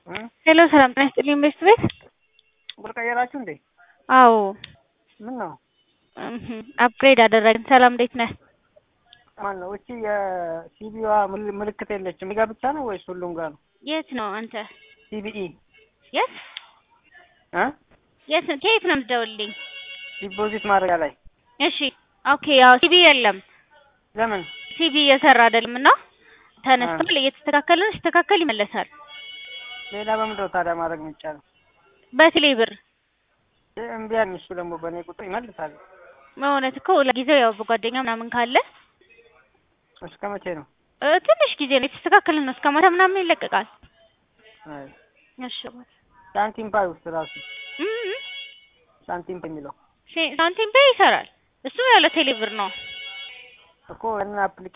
ሄሎ ሰላም ጤና ይስጥልኝ ቤት ቤት ቁጥር ቀየራችሁ እንዴ? አዎ ምን ነው አፕግሬድ አደረግን። ሰላም እንዴት ነህ? ማን ነው? እቺ የሲቢዋ ምልክት የለችም። እኔ ጋ ብቻ ነው ወይስ ሁሉም ጋር ነው? የት ነው አንተ? ሲቢኢ የት እ የት ነው? ከየት ነው የምትደውልልኝ? ዲፖዚት ማድረጊያ ላይ እሺ ኦኬ። ያው ሲቢ የለም ለምን? ሲቢ እየሰራ አይደለም እና ተነስቷል። እየተስተካከለ ነው። ሲስተካከል ይመለሳል። ሌላ በምንድን ነው ታዲያ ማድረግ የሚቻለው? በቴሌ ብር እምቢ አለኝ። እሱ ደግሞ በእኔ ቁጥር ይመልሳል። በእውነት እኮ ለጊዜው ያው በጓደኛ ምናምን ካለ እስከ መቼ ነው? እ ትንሽ ጊዜ ነው የተስተካከለ ነው። እስከ ማታ ምናምን ይለቀቃል። አይ እሺ ሳንቲም ፓይ ውስጥ ራሱ እም ሳንቲም ፓይ የሚለው ሳንቲም ፔይ ይሰራል። እሱ ያለ ቴሌ ብር ነው። እኮ ያንን አፕሊኬሽን